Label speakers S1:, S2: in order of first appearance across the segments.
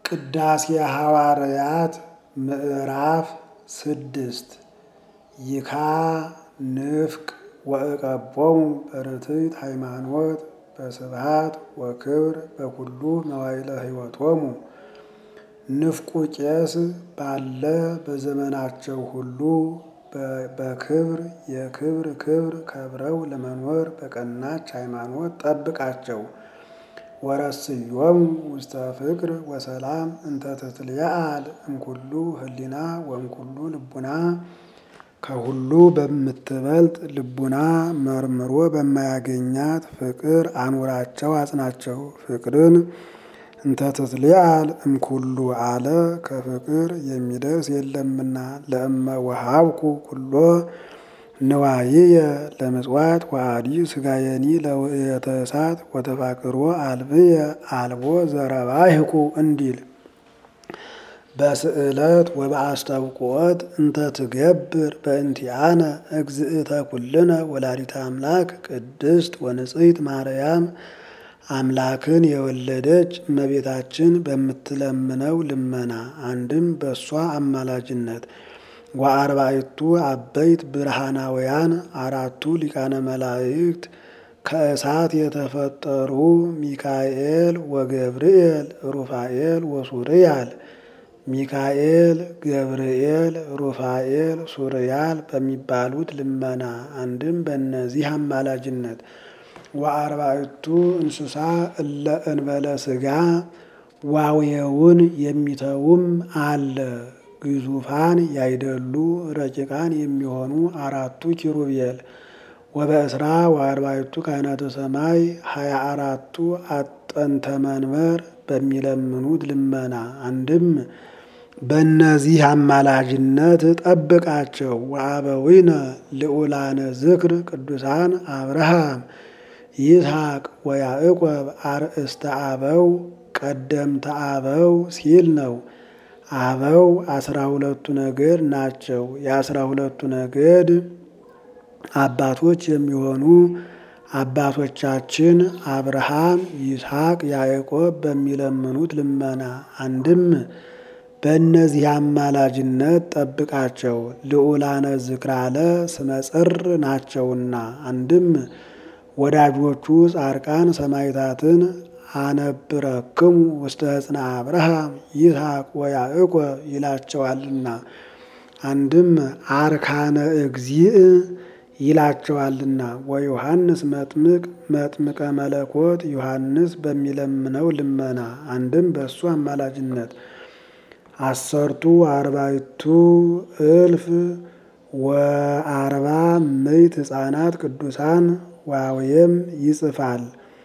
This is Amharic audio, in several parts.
S1: ቅዳሴ ሐዋርያት ምዕራፍ ስድስት ይካ ንፍቅ ወእቀቦሙ በርትዕት ሃይማኖት በስብሐት ወክብር በኩሉ መዋዕለ ሕይወቶሙ። ንፍቁ ቄስ ባለ በዘመናቸው ሁሉ በክብር የክብር ክብር ከብረው ለመኖር በቀናች ሃይማኖት ጠብቃቸው። ወረስዮሙ ውስተ ፍቅር ወሰላም እንተ ትትለዓል እምኩሉ ህሊና ወእምኩሉ ልቡና ከሁሉ በምትበልጥ ልቡና መርምሮ በማያገኛት ፍቅር አኑራቸው አጽናቸው። ፍቅርን እንተ ትትለዓል እምኩሉ አለ ከፍቅር የሚደርስ የለምና። ለእመ ወሀብኩ ኩሎ ንዋይየ ለምጽዋት ወአዲ ሥጋየኒ ለውእየተ እሳት ወተፋቅሮ አልብየ አልቦ ዘረባይኩ እንዲል በስዕለት ወበአስተብቆት እንተ ትገብር በእንቲአነ እግዝእተ ኩልነ ወላዲተ አምላክ ቅድስት ወንጽሕት ማርያም አምላክን የወለደች እመቤታችን በምትለምነው ልመና አንድም በእሷ አማላጅነት ወአርባዕቱ አበይት ብርሃናውያን አራቱ ሊቃነ መላእክት ከእሳት የተፈጠሩ ሚካኤል ወገብርኤል ሩፋኤል ወሱርያል ሚካኤል ገብርኤል ሩፋኤል ሱርያል በሚባሉት ልመና አንድም በእነዚህ አማላጅነት ወአርባዕቱ እንስሳ እለ እንበለ ሥጋ ዋዌውን የሚተውም አለ። ግዙፋን ያይደሉ ረቂቃን የሚሆኑ አራቱ ኪሩቤል ወበእስራ ወአርባዕቱ ካህናተ ሰማይ ሀያ አራቱ አጠንተ መንበር በሚለምኑት ልመና አንድም በእነዚህ አማላጅነት ጠብቃቸው። ወአበዊነ ልዑላነ ዝክር ቅዱሳን አብርሃም ይስሐቅ ወያዕቆብ አርእስተ አበው ቀደምተ አበው ሲል ነው። አበው አስራ ሁለቱ ነገድ ናቸው። የአስራ ሁለቱ ነገድ አባቶች የሚሆኑ አባቶቻችን አብርሃም፣ ይስሐቅ፣ ያዕቆብ በሚለምኑት ልመና አንድም በእነዚህ አማላጅነት ጠብቃቸው። ልዑላነ ዝክራለ ስመጽር ናቸውና አንድም ወዳጆቹ ጻድቃን ሰማዕታትን አነብረክሙ ውስተ ሕፅነ አብርሃም ይስሐቅ ወያዕቆብ ይላቸዋልና አንድም አርካነ እግዚእ ይላቸዋልና ወዮሐንስ መጥምቅ መጥምቀ መለኮት ዮሐንስ በሚለምነው ልመና አንድም በእሱ አማላጅነት አሰርቱ አርባዕቱ እልፍ ወአርባ ምዕት ሕፃናት ቅዱሳን ዋውየም ይጽፋል።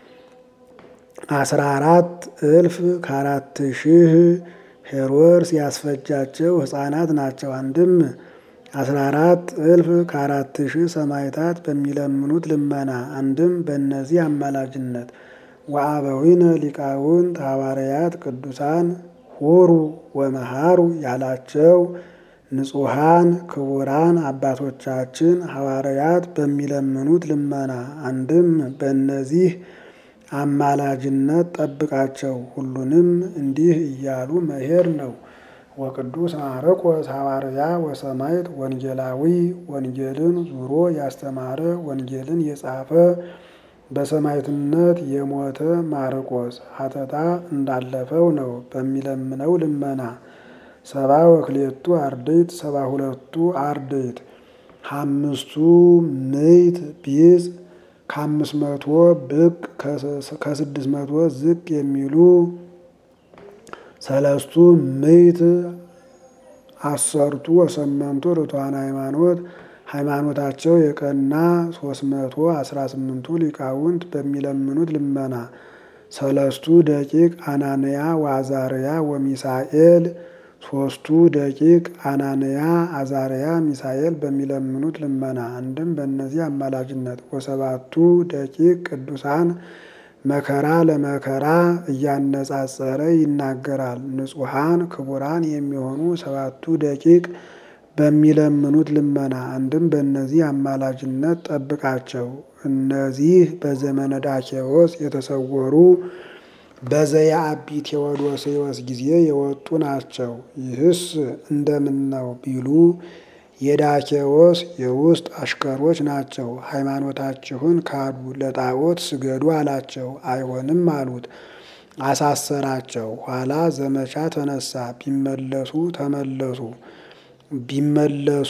S1: አስራ አራት እልፍ ከአራት ሺህ ሄሮድስ ያስፈጃቸው ሕፃናት ናቸው። አንድም አስራ አራት እልፍ ከአራት ሺህ ሰማዕታት በሚለምኑት ልመና አንድም በእነዚህ አማላጅነት ወአበዊነ ሊቃውንት ሐዋርያት ቅዱሳን ሁሩ ወመሃሩ ያላቸው ንጹሐን ክቡራን አባቶቻችን ሐዋርያት በሚለምኑት ልመና አንድም በእነዚህ አማላጅነት ጠብቃቸው። ሁሉንም እንዲህ እያሉ መሄድ ነው። ወቅዱስ ማርቆስ ሐዋርያ ወሰማዕት ወንጌላዊ ወንጌልን ዙሮ ያስተማረ ወንጌልን የጻፈ በሰማዕትነት የሞተ ማርቆስ ሀተታ እንዳለፈው ነው። በሚለምነው ልመና ሰባ ወክሌቱ አርድእት ሰባ ሁለቱ አርድእት አምስቱ ምዕት ቢጽ ከአምስት መቶ ብቅ ከስድስት መቶ ዝቅ የሚሉ ሰለስቱ ምዕት አሰርቱ ወሰመንቱ ርቱዓነ ሃይማኖት ሃይማኖታቸው የቀና ሶስት መቶ አስራ ስምንቱ ሊቃውንት በሚለምኑት ልመና ሰለስቱ ደቂቅ አናንያ ወአዛርያ ወሚሳኤል ሶስቱ ደቂቅ አናንያ አዛርያ ሚሳኤል በሚለምኑት ልመና አንድም በእነዚህ አማላጅነት ወሰባቱ ደቂቅ ቅዱሳን መከራ ለመከራ እያነጻጸረ ይናገራል። ንጹሐን ክቡራን የሚሆኑ ሰባቱ ደቂቅ በሚለምኑት ልመና አንድም በእነዚህ አማላጅነት ጠብቃቸው። እነዚህ በዘመነ ዳኬዎስ የተሰወሩ በዘየአቢ ቴዎዶስዮስ ጊዜ የወጡ ናቸው። ይህስ እንደምን ነው ቢሉ የዳኬዎስ የውስጥ አሽከሮች ናቸው። ሃይማኖታችሁን ካዱ፣ ለጣዖት ስገዱ አላቸው። አይሆንም አሉት። አሳሰራቸው። ኋላ ዘመቻ ተነሳ። ቢመለሱ ተመለሱ ቢመለሱ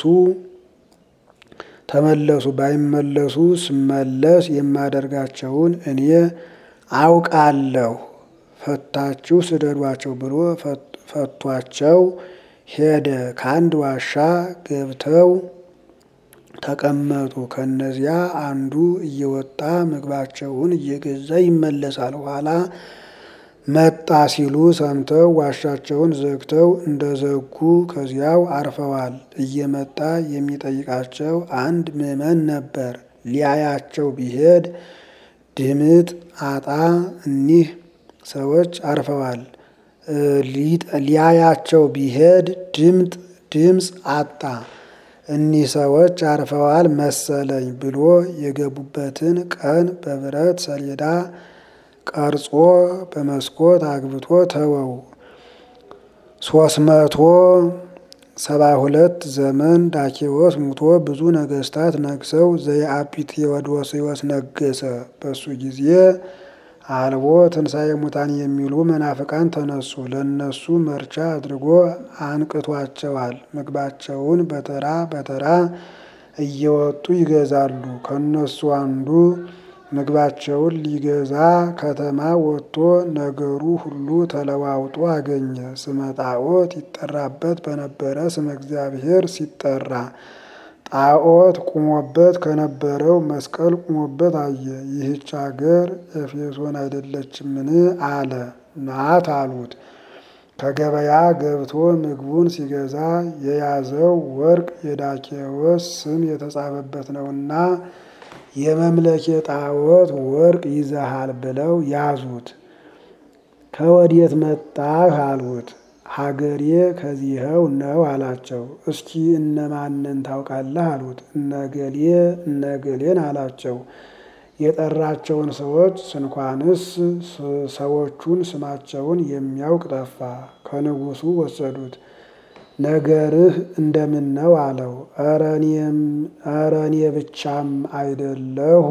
S1: ተመለሱ ባይመለሱ ስመለስ የማደርጋቸውን እኔ አውቃለሁ፣ ፈታችሁ ስደዷቸው ብሎ ፈቷቸው ሄደ። ከአንድ ዋሻ ገብተው ተቀመጡ። ከነዚያ አንዱ እየወጣ ምግባቸውን እየገዛ ይመለሳል። ኋላ መጣ ሲሉ ሰምተው ዋሻቸውን ዘግተው እንደዘጉ ከዚያው አርፈዋል። እየመጣ የሚጠይቃቸው አንድ ምዕመን ነበር። ሊያያቸው ቢሄድ ድምጥ አጣ። እኒህ ሰዎች አርፈዋል። ሊያያቸው ቢሄድ ድምጥ ድምፅ አጣ። እኒህ ሰዎች አርፈዋል መሰለኝ ብሎ የገቡበትን ቀን በብረት ሰሌዳ ቀርጾ በመስኮት አግብቶ ተወው። ሶስት መቶ ሰባ ሁለት ዘመን ዳኬዎስ ሙቶ ብዙ ነገስታት ነግሰው ዘየአቢ ቴዎዶስዮስ ነገሰ። በሱ ጊዜ አልቦ ትንሣኤ ሙታን የሚሉ መናፍቃን ተነሱ። ለእነሱ መርቻ አድርጎ አንቅቷቸዋል። ምግባቸውን በተራ በተራ እየወጡ ይገዛሉ። ከእነሱ አንዱ ምግባቸውን ሊገዛ ከተማ ወጥቶ ነገሩ ሁሉ ተለዋውጦ አገኘ። ስመ ጣዖት ይጠራበት በነበረ ስመ እግዚአብሔር ሲጠራ ጣዖት ቁሞበት ከነበረው መስቀል ቁሞበት አየ። ይህች አገር ኤፌሶን አይደለችምን? አለ። ናት አሉት። ከገበያ ገብቶ ምግቡን ሲገዛ የያዘው ወርቅ የዳኬዎስ ስም የተጻፈበት ነውና የመምለኬ ጣዖት ወርቅ ይዘሃል ብለው ያዙት። ከወዴት መጣህ አሉት። ሀገሬ ከዚኸው ነው አላቸው። እስኪ እነማንን ታውቃለህ አሉት። እነገሌ እነገሌን አላቸው። የጠራቸውን ሰዎች ስንኳንስ ሰዎቹን ስማቸውን የሚያውቅ ጠፋ። ከንጉሱ ወሰዱት። ነገርህ እንደምን ነው አለው። ኧረ እኔ ብቻም አይደለሁ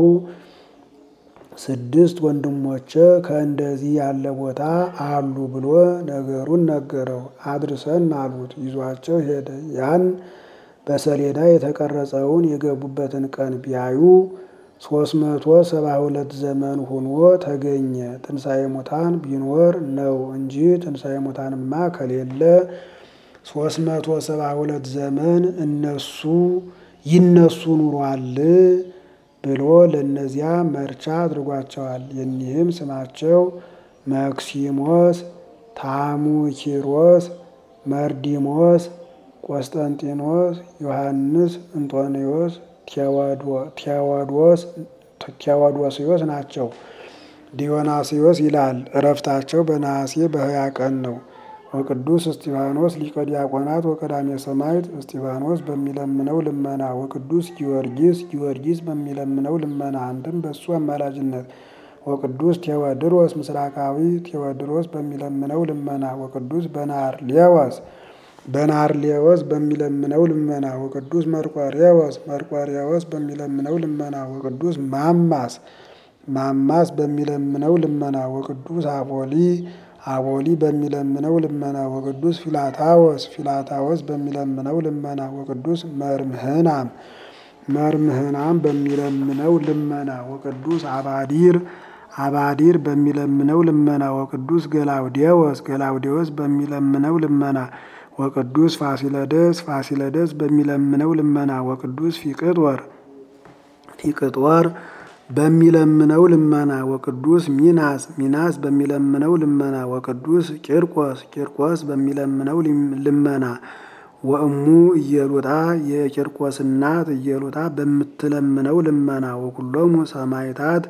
S1: ስድስት ወንድሞቼ ከእንደዚህ ያለ ቦታ አሉ ብሎ ነገሩን ነገረው። አድርሰን አሉት። ይዟቸው ሄደ። ያን በሰሌዳ የተቀረጸውን የገቡበትን ቀን ቢያዩ ሶስት መቶ ሰባ ሁለት ዘመን ሆኖ ተገኘ። ትንሣኤ ሙታን ቢኖር ነው እንጂ ትንሣኤ ሙታንማ ከሌለ ሶስት መቶ ሰባ ሁለት ዘመን እነሱ ይነሱ ኑሯል ብሎ ለእነዚያ መርቻ አድርጓቸዋል። የኒህም ስማቸው መክሲሞስ፣ ታሙኪሮስ፣ መርዲሞስ፣ ቆስጠንጢኖስ፣ ዮሐንስ፣ እንጦንዮስ፣ ቴዎዶስዮስ ናቸው። ዲዮናስዮስ ይላል። እረፍታቸው በነሐሴ በሀያ ቀን ነው። ወቅዱስ እስጢፋኖስ ሊቀ ዲያቆናት ወቀዳሜ ሰማዕት እስጢፋኖስ በሚለምነው ልመና ወቅዱስ ጊዮርጊስ ጊዮርጊስ በሚለምነው ልመና አንድም በሱ አማላጅነት ወቅዱስ ቴዎድሮስ ምስራቃዊ ቴዎድሮስ በሚለምነው ልመና ወቅዱስ በናርሌዎስ በናርሌዎስ በሚለምነው ልመና ወቅዱስ መርቆሬዎስ መርቆሬዎስ በሚለምነው ልመና ወቅዱስ ማማስ ማማስ በሚለምነው ልመና ወቅዱስ አቦሊ አቦሊ በሚለምነው ልመና ወቅዱስ ፊላታዎስ ፊላታዎስ በሚለምነው ልመና ወቅዱስ መርምህናም መርምህናም በሚለምነው ልመና ወቅዱስ አባዲር አባዲር በሚለምነው ልመና ወቅዱስ ገላውዴዎስ ገላውዴዎስ በሚለምነው ልመና ወቅዱስ ፋሲለደስ ፋሲለደስ በሚለምነው ልመና ወቅዱስ ፊቅጦር ፊቅጦር በሚለምነው ልመና ወቅዱስ ሚናስ ሚናስ በሚለምነው ልመና ወቅዱስ ቂርቆስ ቂርቆስ በሚለምነው ልመና ወእሙ እየሉጣ የቂርቆስ እናት እየሉጣ በምትለምነው ልመና ወኩሎሙ ሰማይታት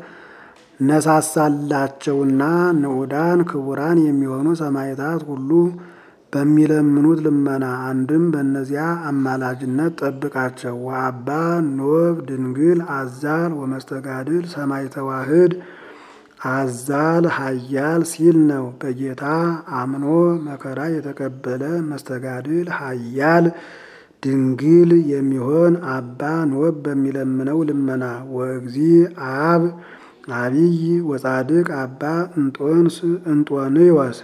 S1: ነሳሳላቸውና ንዑዳን ክቡራን የሚሆኑ ሰማይታት ሁሉ በሚለምኑት ልመና አንድም በእነዚያ አማላጅነት ጠብቃቸው። ወአባ ኖብ ድንግል አዛል ወመስተጋድል ሰማይ ተዋህድ አዛል ኃያል ሲል ነው። በጌታ አምኖ መከራ የተቀበለ መስተጋድል ኃያል ድንግል የሚሆን አባ ኖብ በሚለምነው ልመና ወእግዚ አብ አቢይ ወጻድቅ አባ እንጦንስ እንጦንዮስ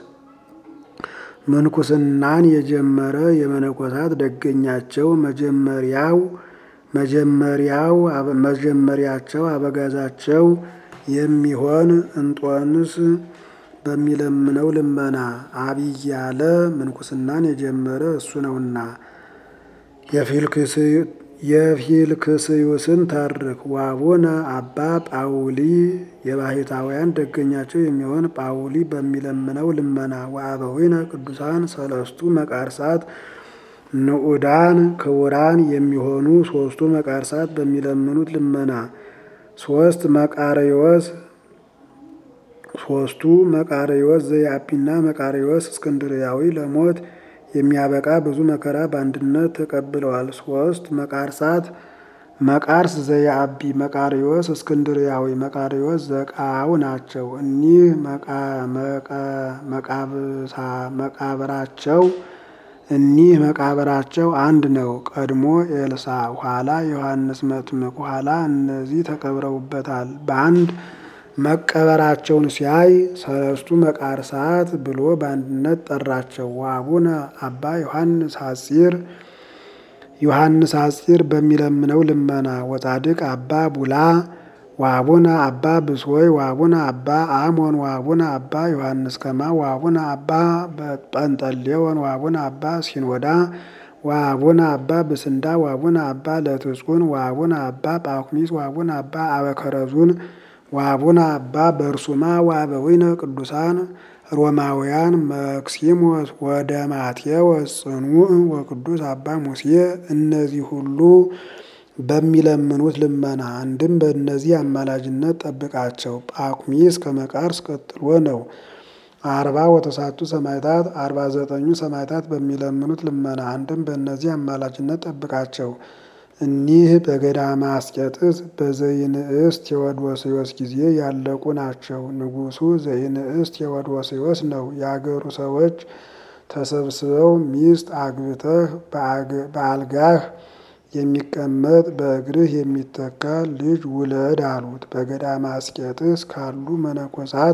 S1: ምንኩስናን የጀመረ የመነኮሳት ደገኛቸው መጀመሪያው መጀመሪያው መጀመሪያቸው አበጋዛቸው የሚሆን እንጦንስ በሚለምነው ልመና አብይ ያለ ምንኩስናን የጀመረ እሱ ነውና። የፊልክስዩስን ተርክ ዋቡነ አባ ጳውሊ የባሕታውያን ደገኛቸው የሚሆን ጳውሊ በሚለምነው ልመና ወአበዊነ ቅዱሳን ሰለስቱ መቃርሳት ንዑዳን ክቡራን የሚሆኑ ሶስቱ መቃርሳት በሚለምኑት ልመና ሶስት መቃርዮስ ሶስቱ መቃርዮስ ዘያጲና መቃርዮስ እስክንድርያዊ ለሞት የሚያበቃ ብዙ መከራ በአንድነት ተቀብለዋል። ሶስት መቃርሳት መቃርስ ዘያቢ፣ መቃርዮስ እስክንድርያዊ፣ መቃርዮስ ዘቃው ናቸው። እኒህ መቃብራቸው እኒህ መቃብራቸው አንድ ነው። ቀድሞ ኤልሳ ኋላ ዮሐንስ መጥምቅ ኋላ እነዚህ ተቀብረውበታል። በአንድ መቀበራቸውን ሲያይ ሰለስቱ መቃርሳት ብሎ በአንድነት ጠራቸው። ወአቡነ አባ ዮሐንስ ሐጺር ዮሐንስ ሐጺር በሚለምነው ልመና ወጻድቅ አባ ቡላ ወአቡነ አባ ብሶይ ወአቡነ አባ አሞን ወአቡነ አባ ዮሐንስ ከማ ወአቡነ አባ ጰንጠሌዎን ወአቡነ አባ ሲኖዳ ወአቡነ አባ ብስንዳ ወአቡነ አባ ለትጹን ወአቡነ አባ ጳኩሚስ ወአቡነ አባ አበከረዙን ወአቡነ አባ በርሱማ ወአበዊነ ቅዱሳን ሮማውያን መክሲሞስ ወደ ማቴዎስ ጽኑዕ ወቅዱስ አባ ሙሴ እነዚህ ሁሉ በሚለምኑት ልመና አንድም በእነዚህ አማላጅነት ጠብቃቸው። ጳኩሚስ ከመቃርስ ቀጥሎ ነው። አርባ ወተሳቱ ሰማዕታት አርባ ዘጠኙ ሰማዕታት በሚለምኑት ልመና አንድም በእነዚህ አማላጅነት ጠብቃቸው። እኒህ በገዳመ አስቄጥስ በዘይንእስ ቴዎዶስዮስ ጊዜ ያለቁ ናቸው። ንጉሡ ዘይንእስ ቴዎዶስዮስ ነው። የአገሩ ሰዎች ተሰብስበው ሚስት አግብተህ በአልጋህ የሚቀመጥ በእግርህ የሚተካ ልጅ ውለድ አሉት። በገዳመ አስቄጥስ ካሉ መነኮሳት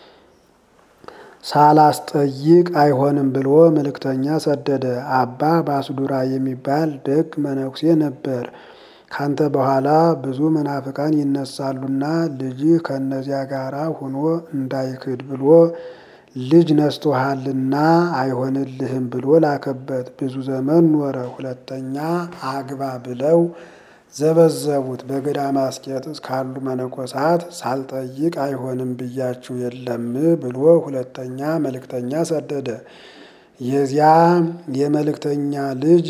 S1: ሳላስጠይቅ አይሆንም ብሎ መልእክተኛ ሰደደ። አባ ባስዱራ የሚባል ደግ መነኩሴ ነበር። ካንተ በኋላ ብዙ መናፍቃን ይነሳሉና ልጅህ ከእነዚያ ጋር ሆኖ እንዳይክድ ብሎ ልጅ ነስቶሃልና አይሆንልህም ብሎ ላከበት። ብዙ ዘመን ኖረ። ሁለተኛ አግባ ብለው ዘበዘቡት። በገዳመ አስቄጥስ ካሉ መነኮሳት ሳልጠይቅ አይሆንም ብያችሁ የለም ብሎ ሁለተኛ መልእክተኛ ሰደደ። የዚያ የመልእክተኛ ልጅ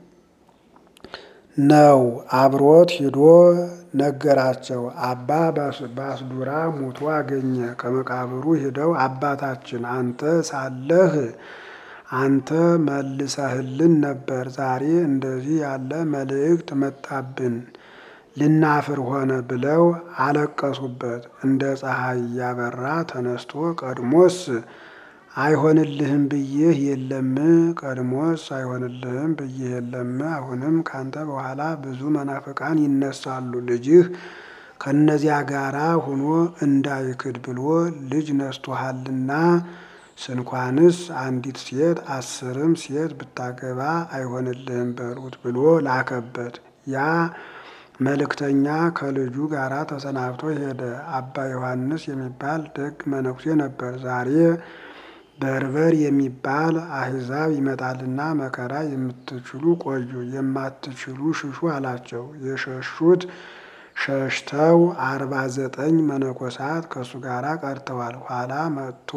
S1: ነው። አብሮት ሂዶ ነገራቸው። አባ ባስዱራ ሙቶ አገኘ። ከመቃብሩ ሂደው አባታችን አንተ ሳለህ አንተ መልሰህልን ነበር። ዛሬ እንደዚህ ያለ መልእክት መጣብን፣ ልናፍር ሆነ ብለው አለቀሱበት። እንደ ፀሐይ ያበራ ተነስቶ ቀድሞስ አይሆንልህም ብዬህ የለም ቀድሞስ አይሆንልህም ብዬህ የለም። አሁንም ካንተ በኋላ ብዙ መናፍቃን ይነሳሉ። ልጅህ ከእነዚያ ጋራ ሆኖ እንዳይክድ ብሎ ልጅ ነስቶሃልና ስንኳንስ አንዲት ሴት አስርም ሴት ብታገባ አይሆንልህም በሉት ብሎ ላከበት። ያ መልእክተኛ ከልጁ ጋራ ተሰናብቶ ሄደ። አባ ዮሐንስ የሚባል ደግ መነኩሴ ነበር። ዛሬ በርበር የሚባል አሕዛብ ይመጣልና መከራ የምትችሉ ቆዩ፣ የማትችሉ ሽሹ አላቸው። የሸሹት ሸሽተው አርባ ዘጠኝ መነኮሳት ከእሱ ጋር ቀርተዋል። ኋላ መጥቶ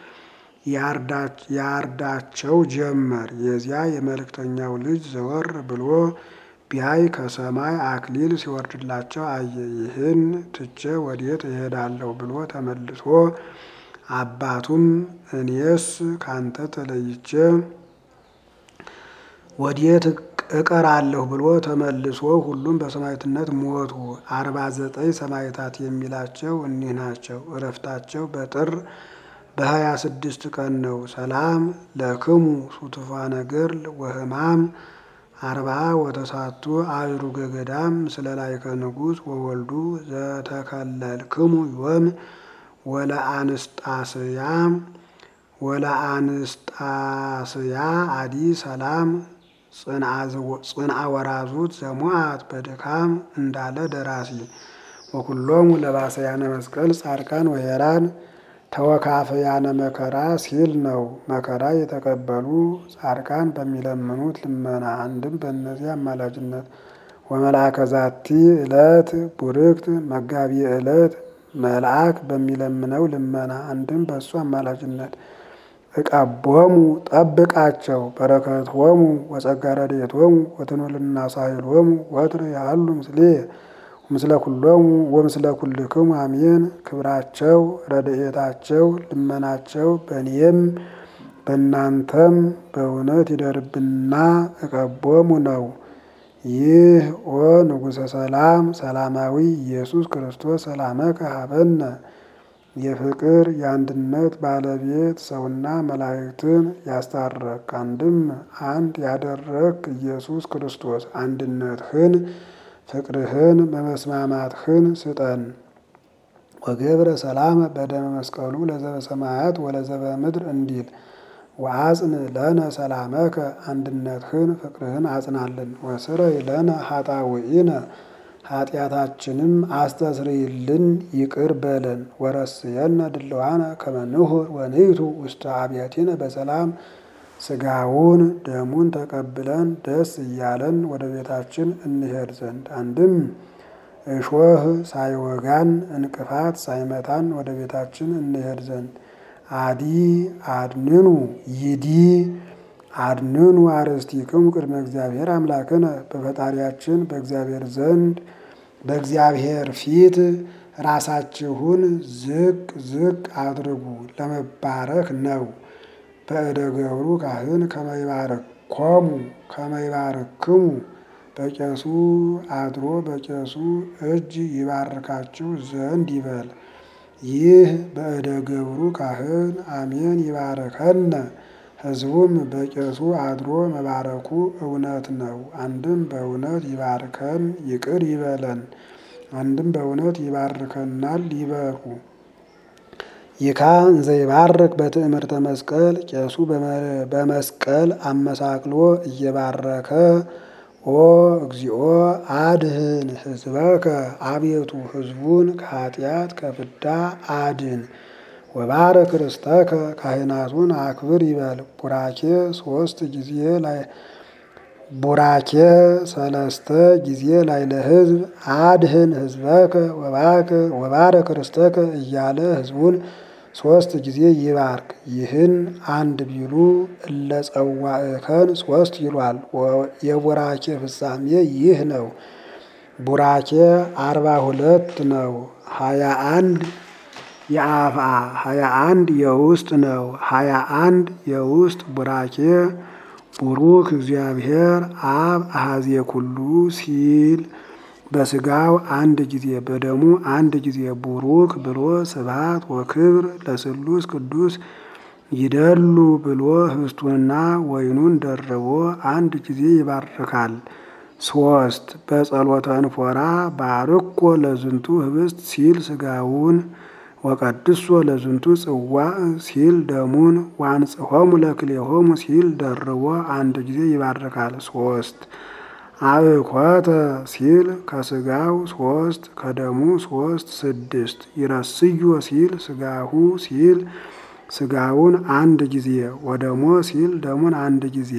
S1: ያርዳቸው ጀመር። የዚያ የመልእክተኛው ልጅ ዘወር ብሎ ቢያይ ከሰማይ አክሊል ሲወርድላቸው አየ። ይህን ትቼ ወዴት እሄዳለሁ ብሎ ተመልሶ አባቱም እኔስ ካንተ ተለይቼ ወዴት እቀራለሁ ብሎ ተመልሶ ሁሉም በሰማዕትነት ሞቱ። አርባ ዘጠኝ ሰማዕታት የሚላቸው እኒህ ናቸው። እረፍታቸው በጥር በሀያ ስድስት ቀን ነው። ሰላም ለክሙ ሱቱፋነ ገድል ወሕማም አርባ ወተሳቱ አእሩገ ገዳም ስለ ላይከ ንጉሥ ወወልዱ ዘተከለልክሙ ዮም ወለአንስጣስያ ወለአንስጣስያ አዲ ሰላም ጽንአ ወራዙት ዘሙአት በድካም እንዳለ ደራሲ ወኩሎሙ ለባሰያነ መስቀል ጻድቃን ወሄራን ተወካፈያነ መከራ ሲል ነው። መከራ የተቀበሉ ጻድቃን በሚለምኑት ልመና አንድም በእነዚህ አማላጅነት ወመልአከ ዛቲ ዕለት ቡርክት መጋቢ ዕለት መልአክ በሚለምነው ልመና አንድም በእሱ አማላጅነት እቀቦሙ ጠብቃቸው በረከቶሙ ወጸጋ ረድኤቶሙ ወትኑልና ሳይሎሙ ወትር ያሉ ምስሌ ምስለ ኩሎሙ ወምስለ ኩልክሙ አሜን። ክብራቸው ረድኤታቸው ልመናቸው በእኔም በእናንተም በእውነት ይደርብና እቀቦሙ ነው። ይህ ኦ ንጉሠ ሰላም ሰላማዊ ኢየሱስ ክርስቶስ ሰላመከ ሀበነ የፍቅር የአንድነት ባለቤት ሰውና መላእክትን ያስታረቅ አንድም አንድ ያደረግ ኢየሱስ ክርስቶስ አንድነትህን ፍቅርህን በመስማማትህን ስጠን። ወገብረ ሰላም በደመ መስቀሉ ለዘበ ሰማያት ወለዘበ ምድር እንዲል ወአጽን ለነ ሰላመከ አንድነትህን ፍቅርህን አጽናልን። ወስረይ ለነ ኃጣውኢነ ኃጢአታችንም አስተስርይልን ይቅር በለን። ወረስየነ ድልዋነ ከመ ንሁር ወንይቱ ውስተ አብያቲነ በሰላም ስጋውን ደሙን ተቀብለን ደስ እያለን ወደ ቤታችን እንሄድ ዘንድ አንድም እሾህ ሳይወጋን እንቅፋት ሳይመታን ወደ ቤታችን እንሄድ ዘንድ አዲ አድንኑ ይዲ አድንኑ አርእስቲክሙ ቅድመ እግዚአብሔር አምላክነ በፈጣሪያችን በእግዚአብሔር ዘንድ በእግዚአብሔር ፊት ራሳችሁን ዝቅ ዝቅ አድርጉ ለመባረክ ነው። በእደ ገብሩ ካህን ከመይባርኮሙ ከመይባርክሙ በቄሱ አድሮ በቄሱ እጅ ይባርካችሁ ዘንድ ይበል። ይህ በእደ ገብሩ ካህን አሜን ይባርከነ። ሕዝቡም በቄሱ አድሮ መባረኩ እውነት ነው። አንድም በእውነት ይባርከን ይቅር ይበለን፣ አንድም በእውነት ይባርከናል ይበሩ። ይካ እንዘ ይባርክ በትእምርተ መስቀል ቄሱ በመስቀል አመሳቅሎ እየባረከ ኦ እግዚኦ አድህን ሕዝበከ አቤቱ ሕዝቡን ከኃጢአት ከፍዳ አድን። ወባረክ ርስተከ ካህናቱን አክብር ይበል። ቡራኬ ሶስት ጊዜ ላይ ቡራኬ ሰለስተ ጊዜ ላይ ለሕዝብ አድህን ሕዝበከ ወባረክ ርስተከ እያለ ሕዝቡን ሶስት ጊዜ ይባርክ። ይህን አንድ ቢሉ እለ ጸዋዕከን ሶስት ይሏል። የቡራኬ ፍጻሜ ይህ ነው። ቡራኬ አርባ ሁለት ነው። ሀያ አንድ የአፍአ ሀያ አንድ የውስጥ ነው። ሀያ አንድ የውስጥ ቡራኬ ቡሩክ እግዚአብሔር አብ አሐዜ ኩሉ ሲል በስጋው አንድ ጊዜ በደሙ አንድ ጊዜ ቡሩክ ብሎ ስብሐት ወክብር ለስሉስ ቅዱስ ይደሉ ብሎ ህብስቱንና ወይኑን ደርቦ አንድ ጊዜ ይባርካል። ሶስት በጸሎተ እንፎራ ባርኮ ለዝንቱ ህብስት ሲል ስጋውን ወቀድሶ ለዝንቱ ጽዋ ሲል ደሙን ዋንጽሖሙ ለክሌሆሙ ሲል ደርቦ አንድ ጊዜ ይባርካል። ሶስት አብኮተ ሲል ከስጋው ሶስት ከደሙ ሶስት ስድስት ይረስዮ ሲል ስጋሁ ሲል ስጋውን አንድ ጊዜ ወደሞ ሲል ደሙን አንድ ጊዜ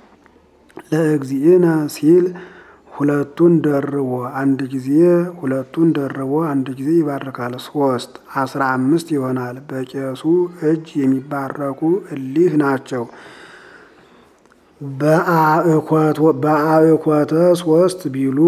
S1: ለእግዚእነ ሲል ሁለቱን ደርቦ አንድ ጊዜ ሁለቱን ደርቦ አንድ ጊዜ ይባርካል። ሶስት አስራ አምስት ይሆናል። በቄሱ እጅ የሚባረኩ እሊህ ናቸው። በአእኮተ ሶስት ቢሉ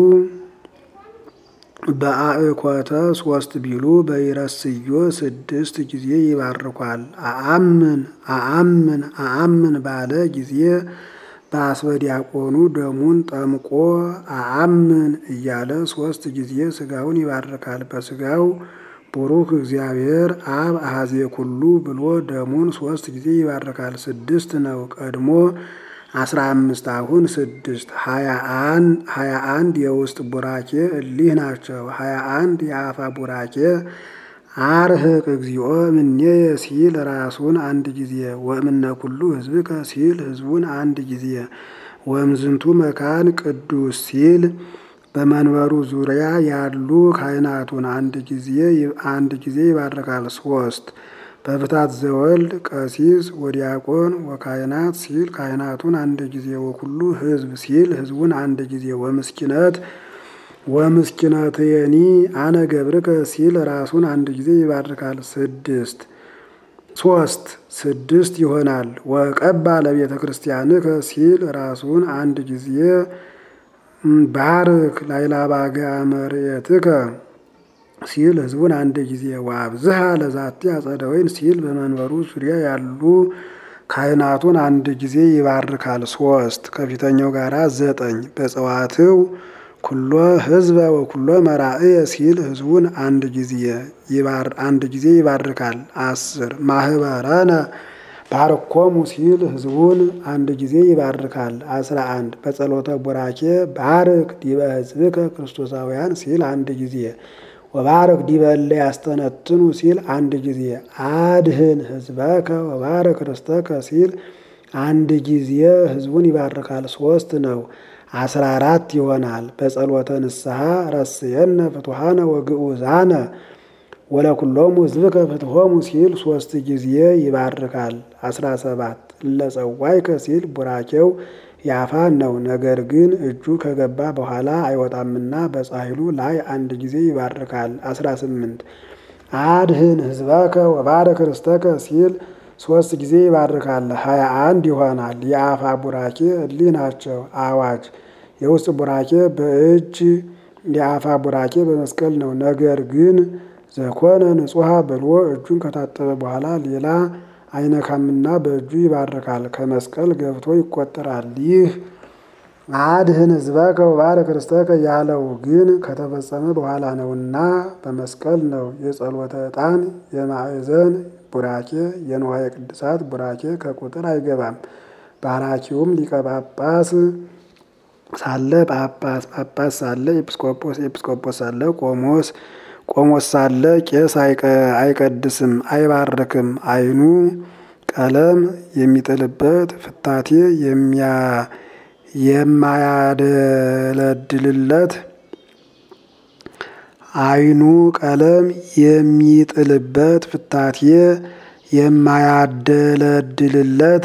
S1: በአእኮተ ሶስት ቢሉ በይረስዮ ስድስት ጊዜ ይባርኳል። አአምን አአምን አአምን ባለ ጊዜ በአስበ ዲያቆኑ ደሙን ጠምቆ አአምን እያለ ሶስት ጊዜ ስጋውን ይባርካል። በስጋው ቡሩክ እግዚአብሔር አብ አሐዜ ኩሉ ብሎ ደሙን ሶስት ጊዜ ይባርካል። ስድስት ነው ቀድሞ አስራ አምስት አሁን ስድስት ሀያ አንድ የውስጥ ቡራኬ እሊህ ናቸው። ሀያ አንድ የአፋ ቡራኬ አርህቅ እግዚኦ እምኔየ ሲል ራሱን አንድ ጊዜ ወእምነ ኩሉ ሕዝብከ ሲል ሕዝቡን አንድ ጊዜ ወእምዝንቱ መካን ቅዱስ ሲል በመንበሩ ዙሪያ ያሉ ካህናቱን አንድ ጊዜ አንድ ጊዜ ይባርካል። ሶስት በፍታት ዘወልድ ቀሲስ ወዲያቆን ወካህናት ሲል ካህናቱን አንድ ጊዜ ወኩሉ ሕዝብ ሲል ሕዝቡን አንድ ጊዜ ወምስኪነት ወምስኪነትየኒ አነ ገብርከ ሲል ራሱን አንድ ጊዜ ይባርካል። ስድስት ሶስት ስድስት ይሆናል። ወቀባ ለቤተ ክርስቲያንከ ሲል ራሱን አንድ ጊዜ ባርክ ላይላባጋ መርየትከ ሲል ሕዝቡን አንድ ጊዜ ወአብዝሃ ለዛቲ አጸደ ወይን ሲል በመንበሩ ዙሪያ ያሉ ካህናቱን አንድ ጊዜ ይባርካል። ሶስት ከፊተኛው ጋራ ዘጠኝ በጸዋትው ኩሎ ህዝበ ወኩሎ መራእየ ሲል ህዝቡን አንድ ጊዜ አንድ ጊዜ ይባርካል። አስር ማህበረነ ባርኮሙ ሲል ህዝቡን አንድ ጊዜ ይባርካል። አስራ አንድ በጸሎተ ቡራኬ ባርክ ዲበ ህዝብከ ክርስቶሳውያን ሲል አንድ ጊዜ ወባርክ ዲበ እለ ያስተነትኑ ሲል አንድ ጊዜ አድህን ህዝበከ ወባርክ ርስተከ ሲል አንድ ጊዜ ህዝቡን ይባርካል። ሶስት ነው አስራ አራት ይሆናል። በጸሎተ ንስሐ ረስየነ ፍቱሃነ ወግዑዛነ ወለኩሎሙ ህዝብከ ፍትሆሙ ሲል ሶስት ጊዜ ይባርካል። አስራ ሰባት ለጸዋይከ ሲል ቡራኬው ያፋን ነው። ነገር ግን እጁ ከገባ በኋላ አይወጣምና በጻሕሉ ላይ አንድ ጊዜ ይባርካል። አስራ ስምንት አድህን ህዝበከ ወባርክ ርስተከ ሲል ሶስት ጊዜ ይባርካል። ሀያ አንድ ይሆናል። የአፋ ቡራኬ እሊህ ናቸው። አዋጅ የውስጥ ቡራኬ በእጅ የአፋ ቡራኬ በመስቀል ነው። ነገር ግን ዘኮነ ንጹሐ ብሎ እጁን ከታጠበ በኋላ ሌላ አይነካምና በእጁ ይባርካል። ከመስቀል ገብቶ ይቆጠራል። ይህ አድህን ህዝበከ ወባርክ ርስተከ ያለው ግን ከተፈጸመ በኋላ ነውና በመስቀል ነው። የጸሎተ ዕጣን የማዕዘን ቡራኬ የንዋየ ቅድሳት ቡራኬ ከቁጥር አይገባም። ባራኪውም ሊቀ ጳጳስ ሳለ ጳጳስ፣ ጳጳስ ሳለ ኤጲስቆጶስ፣ ኤጲስቆጶስ ሳለ ቆሞስ፣ ቆሞስ ሳለ ቄስ አይቀድስም፣ አይባርክም። አይኑ ቀለም የሚጥልበት ፍታቴ የማያደለድልለት አይኑ ቀለም የሚጥልበት ፍታቴ የማያደለድልለት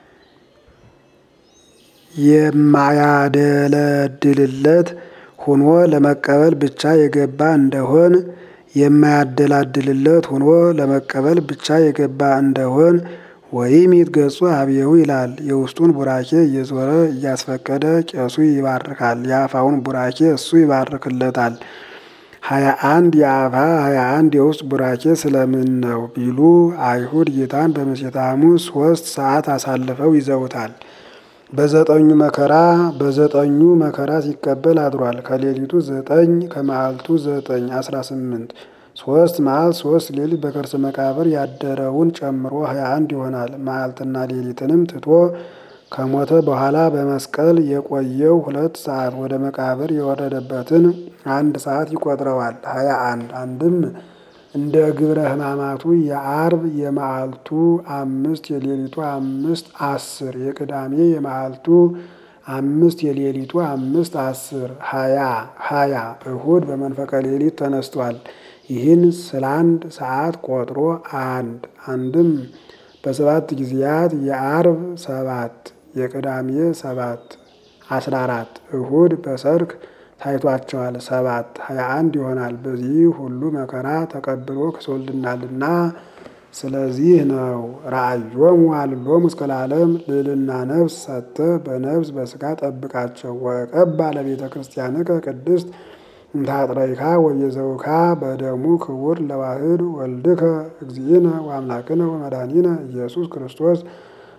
S1: የማያደለድልለት ሆኖ ለመቀበል ብቻ የገባ እንደሆን የማያደላድልለት ሆኖ ለመቀበል ብቻ የገባ እንደሆን ወይም ይትገጹ አብየው ይላል። የውስጡን ቡራኬ እየዞረ እያስፈቀደ ቄሱ ይባርካል። የአፋውን ቡራኬ እሱ ይባርክለታል። ሀያ አንድ የአፋ ሀያ አንድ የውስጥ ቡራኬ ስለምን ነው ቢሉ አይሁድ ጌታን በምሴተ ሐሙስ ሶስት ሰዓት አሳልፈው ይዘውታል። በዘጠኙ መከራ በዘጠኙ መከራ ሲቀበል አድሯል። ከሌሊቱ ዘጠኝ ከመዓልቱ ዘጠኝ አስራ ስምንት ሶስት መዓልት ሶስት ሌሊት በከርሰ መቃብር ያደረውን ጨምሮ ሀያ አንድ ይሆናል። መዓልትና ሌሊትንም ትቶ ከሞተ በኋላ በመስቀል የቆየው ሁለት ሰዓት ወደ መቃብር የወረደበትን አንድ ሰዓት ይቆጥረዋል። ሀያ አንድ አንድም እንደ ግብረ ሕማማቱ የአርብ የመዓልቱ አምስት የሌሊቱ አምስት አስር የቅዳሜ የመዓልቱ አምስት የሌሊቱ አምስት አስር ሀያ ሀያ እሁድ በመንፈቀ ሌሊት ተነስቷል። ይህን ስለ አንድ ሰዓት ቆጥሮ አንድ አንድም በሰባት ጊዜያት የአርብ ሰባት የቅዳሜ ሰባት አስራ አራት እሁድ በሰርክ ታይቷቸዋል። ሰባት ሀያ አንድ ይሆናል። በዚህ ሁሉ መከራ ተቀብሎ ክሶልናልና ስለዚህ ነው ራእዮሙ አልሎሙ እስከ ለዓለም ልዕልና ነፍስ ሰጥተ በነፍስ በስጋ ጠብቃቸው ወቀባ ለቤተ ክርስቲያንከ ቅድስት እንታጥረይካ ወየዘውካ በደሙ ክቡር ለዋህድ ወልድከ እግዚእነ ወአምላክነ ወመድኃኒነ ኢየሱስ ክርስቶስ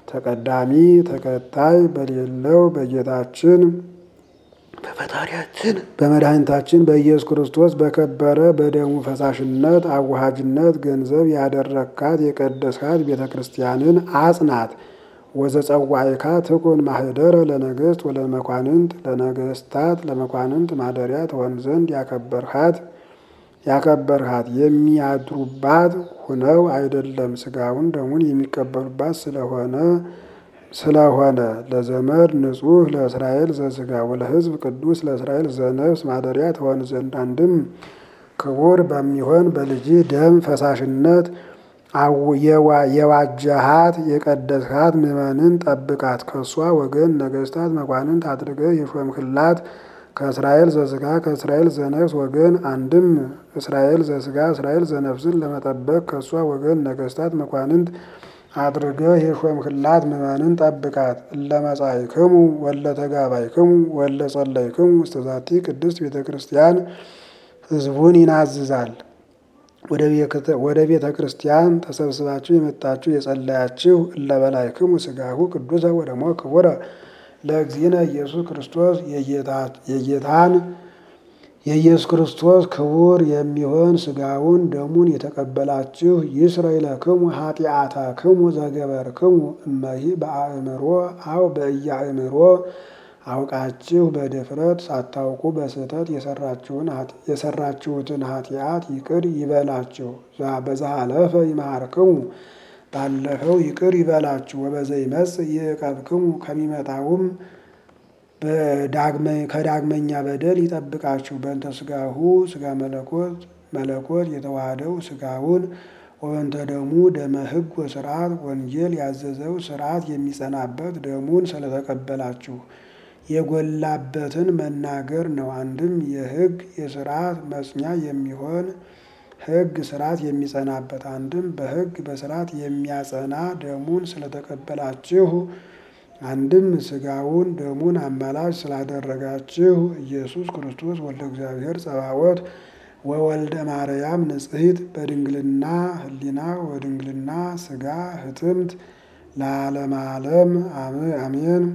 S1: ተቀዳሚ ተከታይ በሌለው በጌታችን በፈጣሪያችን በመድኃኒታችን በኢየሱስ ክርስቶስ በከበረ በደሙ ፈሳሽነት አዋሃጅነት ገንዘብ ያደረግካት የቀደስካት ቤተ ክርስቲያንን አጽናት። ወዘጸዋዕካ ትኩን ማህደረ ለነገሥት ወለመኳንንት ለነገሥታት ለመኳንንት ማደሪያ ትሆን ዘንድ ያከበርሃት ያከበርሃት የሚያድሩባት ሁነው አይደለም ስጋውን ደሙን የሚቀበሉባት ስለሆነ ስለሆነ ለዘመድ ንጹሕ ለእስራኤል ዘስጋ ወለሕዝብ ቅዱስ ለእስራኤል ዘነፍስ ማደሪያ ትሆን ዘንድ አንድም ክቡር በሚሆን በልጅ ደም ፈሳሽነት የዋጀሃት የቀደስሃት ምዕመንን ጠብቃት። ከእሷ ወገን ነገሥታት መኳንንት አድርገህ የሾምክላት ከእስራኤል ዘስጋ ከእስራኤል ዘነፍስ ወገን አንድም እስራኤል ዘስጋ እስራኤል ዘነፍስን ለመጠበቅ ከእሷ ወገን ነገሥታት መኳንንት አድርገህ የሾምክላት ምዕመንን ጠብቃት። እለመጻእክሙ ወለተጋባይክሙ ወለጸለይክሙ ውስተ ዛቲ ቅድስት ቤተ ክርስቲያን ሕዝቡን ይናዝዛል። ወደ ቤተ ክርስቲያን ተሰብስባችሁ የመጣችሁ የጸለያችሁ እለበላይክሙ ሥጋሁ ቅዱሰ ወደሞ ክቡረ ለእግዚእነ ኢየሱስ ክርስቶስ የጌታን የኢየሱስ ክርስቶስ ክቡር የሚሆን ሥጋውን ደሙን የተቀበላችሁ ይስረይ ለክሙ ኃጢአተክሙ ዘገበርክሙ እመሂ በአእምሮ አው በኢያእምሮ አውቃችሁ በድፍረት ሳታውቁ በስህተት የሰራችሁትን ኃጢአት ይቅር ይበላችሁ። በዛሃለፈ ይመሃርክሙ ባለፈው ይቅር ይበላችሁ። ወበዘይመጽእ ይዕቀብክሙ ከሚመጣውም ከዳግመኛ በደል ይጠብቃችሁ። በእንተ ሥጋሁ ሥጋ መለኮት መለኮት የተዋህደው ሥጋውን ወበንተ ደሙ ደመ ሕግ ወስርዓት ወንጌል ያዘዘው ስርዓት የሚጸናበት ደሙን ስለተቀበላችሁ የጎላበትን መናገር ነው። አንድም የሕግ የስርዓት መጽኛ የሚሆን ሕግ ስርዓት የሚጸናበት አንድም በሕግ በስርዓት የሚያጸና ደሙን ስለተቀበላችሁ አንድም ሥጋውን ደሙን አማላጅ ስላደረጋችሁ ኢየሱስ ክርስቶስ ወልደ እግዚአብሔር ጸባዖት ወወልደ ማርያም ንጽሕት በድንግልና ሕሊና ወድንግልና ሥጋ ህትምት ለዓለመ ዓለም አሜን።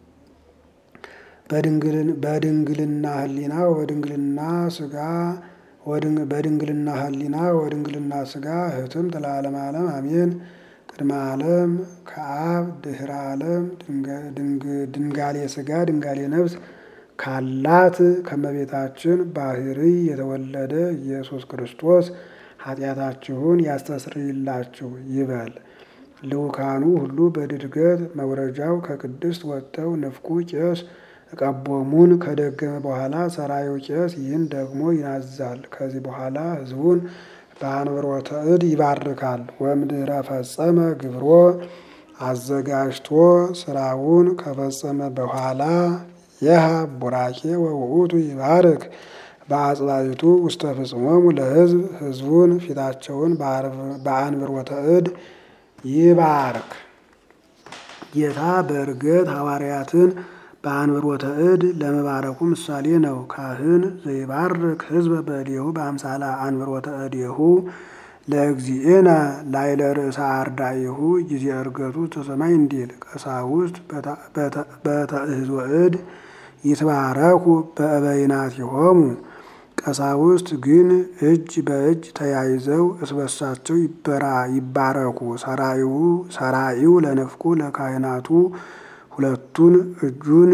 S1: በድንግልና ሕሊና ወድንግልና ሥጋ በድንግልና ሕሊና ወድንግልና ሥጋ ህትምት ለዓለመ ዓለም አሜን። ቅድመ ዓለም ከአብ ድህረ ዓለም ድንጋሌ ሥጋ ድንጋሌ ነፍስ ካላት ከመቤታችን ባህርይ የተወለደ ኢየሱስ ክርስቶስ ኃጢአታችሁን ያስተስርይላችሁ ይበል። ልኡካኑ ሁሉ በድድገት መውረጃው ከቅድስት ወጥተው ንፍቁ ቄስ እቀቦሙን ከደገመ በኋላ ሰራዩ ቄስ ይህን ደግሞ ይናዛል። ከዚህ በኋላ ሕዝቡን በአንብሮተ እድ ይባርካል። ወምድረ ፈጸመ ግብሮ አዘጋጅቶ ስራውን ከፈጸመ በኋላ የሃ ቡራኬ ወውእቱ ይባርክ በአጽባይቱ ውስተ ፍጽሞሙ ለሕዝብ ሕዝቡን ፊታቸውን በአንብሮተ እድ ይባርክ። ጌታ በእርገት ሐዋርያትን በአንብሮተ እድ ለመባረኩ ምሳሌ ነው። ካህን ዘይባርክ ሕዝበ በእዴሁ በአምሳላ አንብሮተ እዴሁ ለእግዚእነ ላይለ ርእሰ አርዳኢሁ ጊዜ እርገቱ ተሰማይ እንዲል ቀሳውስት በተእህዞ እድ ይትባረኩ በእበይናቲሆሙ ቀሳውስት ግን እጅ በእጅ ተያይዘው እስበሳቸው ይባረኩ። ሰራኢው ለንፍቁ ለካህናቱ ሁለቱን እጁን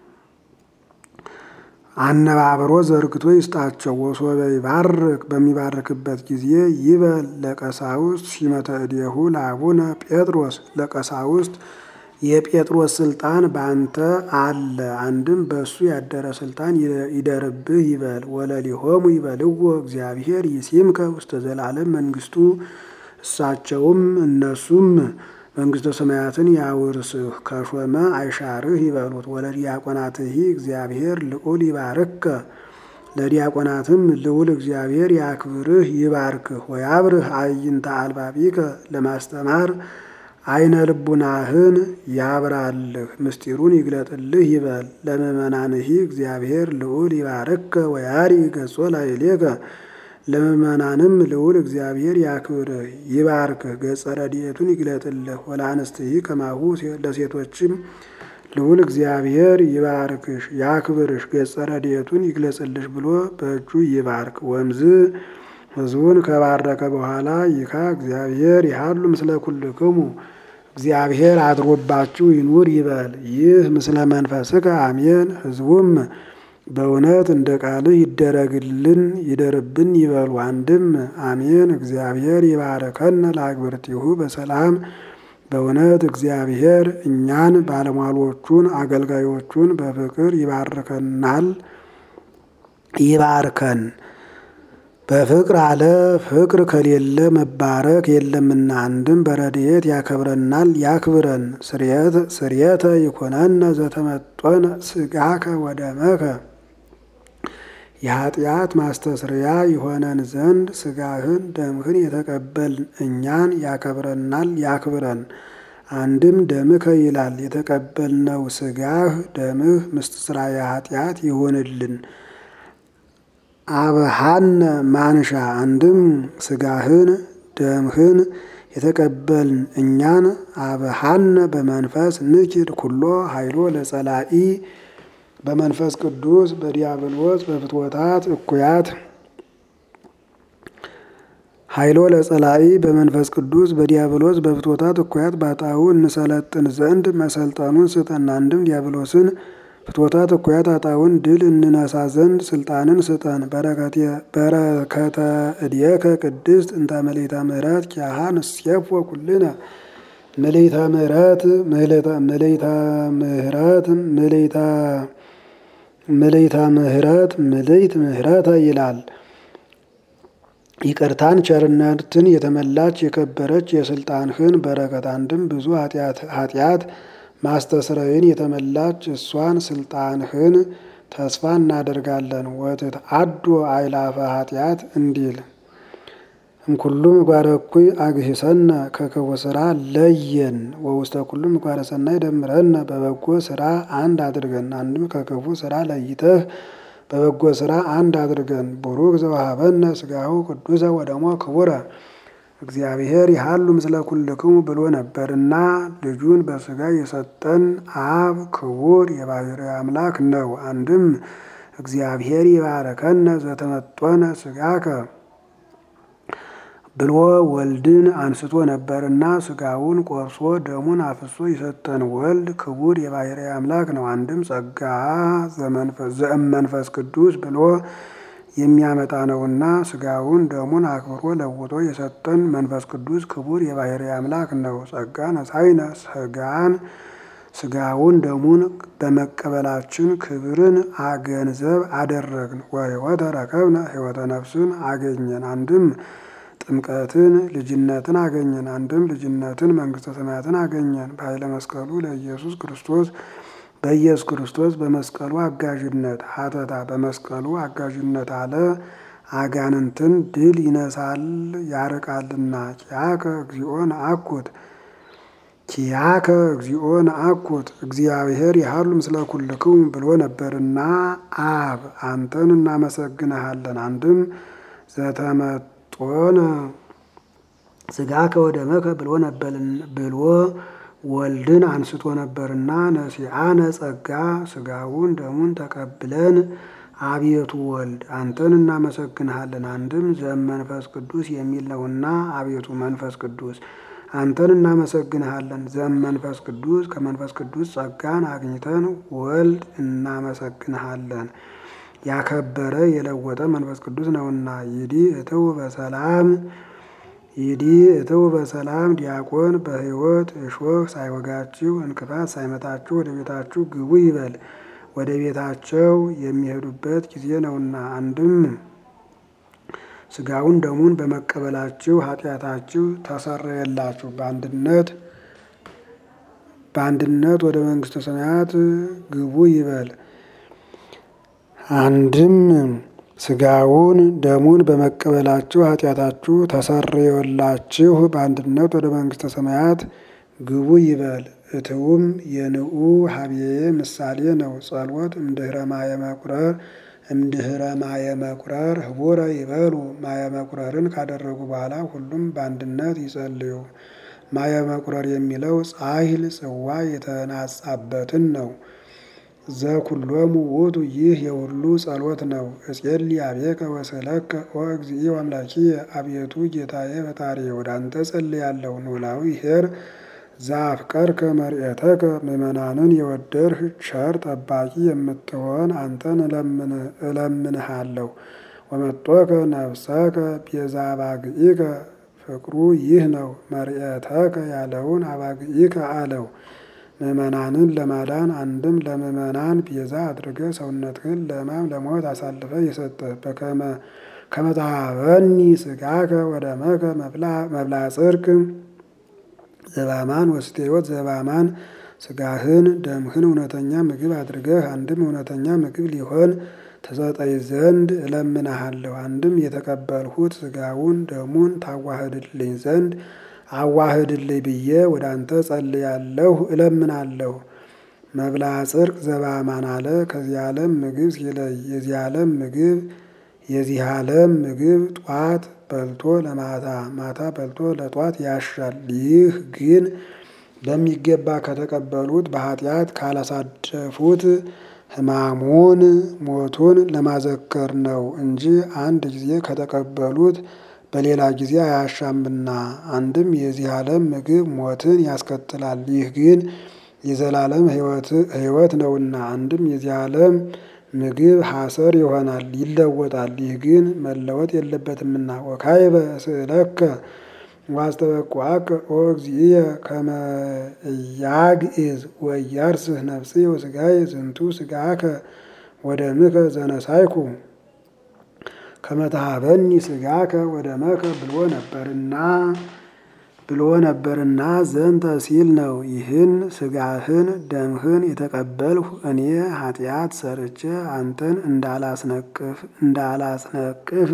S1: አነባብሮ ዘርግቶ ይስጣቸው። ወሶበ ይባርክ በሚባርክበት ጊዜ ይበል ለቀሳውስት ሲመተ እዴሁ ለአቡነ ጴጥሮስ ለቀሳውስት የጴጥሮስ ስልጣን በአንተ አለ፣ አንድም በእሱ ያደረ ስልጣን ይደርብህ ይበል። ወለሊሆሙ ይበልዎ እግዚአብሔር ይሲምከ ውስተ ዘላለም መንግስቱ እሳቸውም እነሱም መንግስተ ሰማያትን ያውርስህ ከሾመ አይሻርህ ይበሉት። ወለዲያቆናትህ እግዚአብሔር ልዑል ይባርከ ለዲያቆናትም ልዑል እግዚአብሔር ያክብርህ ይባርክህ። ወያብርህ አዕይንተ አልባቢከ ለማስተማር አይነ ልቡናህን ያብራልህ ምስጢሩን ይግለጥልህ ይበል። ለምእመናንህ እግዚአብሔር ልዑል ይባርከ ወያሪ ገጾ ላዕሌከ ለምእመናንም ልዑል እግዚአብሔር ያክብርህ ይባርክህ፣ ገጸ ረድኤቱን ይግለጥልህ። ወለአንስትይ ከማሁ ለሴቶችም ልዑል እግዚአብሔር ይባርክሽ ያክብርሽ፣ ገጸ ረድኤቱን ይግለጽልሽ ብሎ በእጁ ይባርክ። ወምዝ ሕዝቡን ከባረከ በኋላ ይካ እግዚአብሔር ይሃሉ ምስለ ኩልክሙ እግዚአብሔር አድሮባችሁ ይኑር ይበል። ይህ ምስለ መንፈስከ አሜን። ሕዝቡም በእውነት እንደ ቃልህ ይደረግልን ይደርብን ይበሉ። አንድም አሜን። እግዚአብሔር ይባርከን ለአግብርቲሁ በሰላም በእውነት እግዚአብሔር እኛን ባለሟሎቹን አገልጋዮቹን በፍቅር ይባርከናል ይባርከን። በፍቅር አለ ፍቅር ከሌለ መባረክ የለምና። አንድም በረድኤት ያከብረናል ያክብረን። ስርየተ ይኮነነ ዘተመጦነ ስጋከ ወደመከ የኃጢአት ማስተስሪያ የሆነን ዘንድ ስጋህን ደምህን የተቀበልን እኛን ያከብረናል ያክብረን። አንድም ደምከ ይላል የተቀበልነው ስጋህ ደምህ ምስትስራየ ኃጢአት ይሆንልን። አብሃነ ማንሻ አንድም ስጋህን ደምህን የተቀበልን እኛን አብሃነ በመንፈስ ንኪድ ኩሎ ኃይሎ ለጸላኢ በመንፈስ ቅዱስ በዲያብሎስ በፍትወታት እኩያት ኃይሎ ለጸላኢ በመንፈስ ቅዱስ በዲያብሎስ በፍትወታት እኩያት ባጣው እንሰለጥን ዘንድ መሰልጠኑን ስጠን። አንድም ዲያብሎስን ፍትወታት እኩያት አጣውን ድል እንነሳ ዘንድ ስልጣንን ስጠን። በረከተ እድየከ ቅድስት እንተ ምልዕተ ምሕረት ኪያሃ ንሴፎ ኩልነ ምልዕተ ምሕረት ምልዕተ ምሕረት ምልዕተ ምልዕተ ምሕረት ምልዕት ምሕረተ ይላል። ይቅርታን ቸርነትን የተመላች የከበረች የስልጣንህን በረከት አንድም ብዙ ኃጢአት ማስተስረይን የተመላች እሷን ስልጣንህን ተስፋ እናደርጋለን። ወትት አዶ አይላፈ ኃጢአት እንዲል እምኩሉ ምግባረ እኩይ አግሂሰነ ከክፉ ስራ ለየን። ወውስተ ኩሉ ምግባረ ሰናይ ደምረነ በበጎ ስራ አንድ አድርገን። አንድም ከክፉ ስራ ለይተህ በበጎ ስራ አንድ አድርገን። ቡሩክ ዘወሀበነ ስጋሁ ቅዱሰ ወደሞ ክቡረ እግዚአብሔር ይሃሉ ምስለ ኩልክሙ ብሎ ነበርና ልጁን በስጋ የሰጠን አብ ክቡር የባሕርይ አምላክ ነው። አንድም እግዚአብሔር ይባረከነ ዘተመጦነ ስጋከ ብሎ ወልድን አንስቶ ነበርና ስጋውን ቆርሶ ደሙን አፍሶ የሰጠን ወልድ ክቡር የባሕርይ አምላክ ነው። አንድም ጸጋ ዘእመንፈስ ቅዱስ ብሎ የሚያመጣ ነውና ስጋውን ደሙን አክብሮ ለውጦ የሰጠን መንፈስ ቅዱስ ክቡር የባሕርይ አምላክ ነው። ጸጋ ነሳይነ ስጋን ስጋውን ደሙን በመቀበላችን ክብርን አገንዘብ አደረግን። ወሕይወተ ረከብነ ሕይወተ ነፍስን አገኘን። አንድም ጥምቀትን ልጅነትን አገኘን። አንድም ልጅነትን መንግስተ ሰማያትን አገኘን። በኃይለ መስቀሉ ለኢየሱስ ክርስቶስ በኢየሱስ ክርስቶስ በመስቀሉ አጋዥነት ሀተታ በመስቀሉ አጋዥነት አለ አጋንንትን ድል ይነሳል ያርቃልና። ኪያከ እግዚኦ ነአኩት ኪያከ እግዚኦ ነአኩት እግዚአብሔር ይሃሉ ምስለ ኩልክሙ ብሎ ነበርና አብ አንተን እናመሰግንሃለን። አንድም ዘተመጦነ ስጋከ ወደመከ ብሎ ብሎ ወልድን አንስቶ ነበርና ነሲአነ ጸጋ ስጋውን ደሙን ተቀብለን አቤቱ ወልድ አንተን እናመሰግንሃለን። አንድም ዘመንፈስ ቅዱስ የሚል ነውና አቤቱ መንፈስ ቅዱስ አንተን እናመሰግንሃለን። ዘመንፈስ ቅዱስ ከመንፈስ ቅዱስ ጸጋን አግኝተን ወልድ እናመሰግንሃለን። ያከበረ የለወጠ መንፈስ ቅዱስ ነውና ይዲ እትው በሰላም ይዲ እትው በሰላም ዲያቆን በሕይወት እሾህ ሳይወጋችሁ እንቅፋት ሳይመታችሁ ወደ ቤታችሁ ግቡ ይበል። ወደ ቤታቸው የሚሄዱበት ጊዜ ነውና። አንድም ስጋውን ደሙን በመቀበላችሁ ኃጢአታችሁ ተሰረየላችሁ። በአንድነት በአንድነት ወደ መንግስተ ሰማያት ግቡ ይበል። አንድም ስጋውን ደሙን በመቀበላችሁ ኃጢአታችሁ ተሰረየላችሁ በአንድነት ወደ መንግስተ ሰማያት ግቡ ይበል። እትውም የንዑ ሀብዬ ምሳሌ ነው። ጸሎት እምድህረ ማየ መቁረር እምድህረ ማየ መቁረር ህቡረ ይበሉ ማየ መቁረርን ካደረጉ በኋላ ሁሉም በአንድነት ይጸልዩ። ማየ መቁረር የሚለው ጻሂል ጽዋ የተናጻበትን ነው። ዘኩሎሙ ውእቱ ይህ የሁሉ ጸሎት ነው። እጼሊ አቤከ ወስእለከ ኦ እግዚእ አምላኪየ አቤቱ ጌታዬ ፈጣሪዬ ወደ አንተ ጸልያለሁ። ኖላዊ ኄር ዘአፍቀርከ መርኤተከ ምእመናንን የወደድህ ቸር ጠባቂ የምትሆን አንተን እለምንሃለሁ። ወመጦከ ነፍሰከ ቤዛ አባግኢከ ፍቅሩ ይህ ነው። መርኤተከ ያለውን አባግኢከ አለው። ምእመናንን ለማዳን አንድም ለምእመናን ቤዛ አድርገ ሰውነትህን ለሕማም ለሞት አሳልፈ የሰጠህ በከመ ከመታሃበኒ ስጋከ ወደመከ መብላ ጽድቅ ዘባማን ወስተ ሕይወት ዘባማን ስጋህን ደምህን እውነተኛ ምግብ አድርገህ አንድም እውነተኛ ምግብ ሊሆን ተሰጠኝ ዘንድ እለምንሃለሁ። አንድም የተቀበልሁት ስጋውን ደሙን ታዋህድልኝ ዘንድ አዋህድልኝ ብዬ ወደ አንተ ጸልያለሁ እለምናለሁ። መብላ ጽድቅ ዘባማን አለ ከዚህ ዓለም ምግብ ሲለይ የዚህ ዓለም ምግብ የዚህ ዓለም ምግብ ጧት በልቶ ለማታ ማታ በልቶ ለጧት ያሻል። ይህ ግን በሚገባ ከተቀበሉት በኃጢአት ካላሳደፉት ሕማሙን ሞቱን ለማዘከር ነው እንጂ አንድ ጊዜ ከተቀበሉት በሌላ ጊዜ አያሻምና። አንድም የዚህ ዓለም ምግብ ሞትን ያስከትላል። ይህ ግን የዘላለም ሕይወት ነውና። አንድም የዚህ ዓለም ምግብ ሐሰር ይሆናል ይለወጣል። ይህ ግን መለወጥ የለበትምና። ወካዕበ እስእለከ ዋስተበቁዐከ ኦ እግዚእየ ከመ ኢያግዕዝ ወኢያርስህ ነፍስየ ወሥጋየ ዝንቱ ሥጋከ ወደምከ ዘነሳይኩ ከመ ተሃበኒ ሥጋከ ወደመከ ብሎ ነበርና ብሎ ነበርና ዘንተ ሲል ነው። ይህን ሥጋህን ደምህን የተቀበልሁ እኔ ኃጢአት ሰርቼ አንተን እንዳላስነቅፍ እንዳላስነቅፍ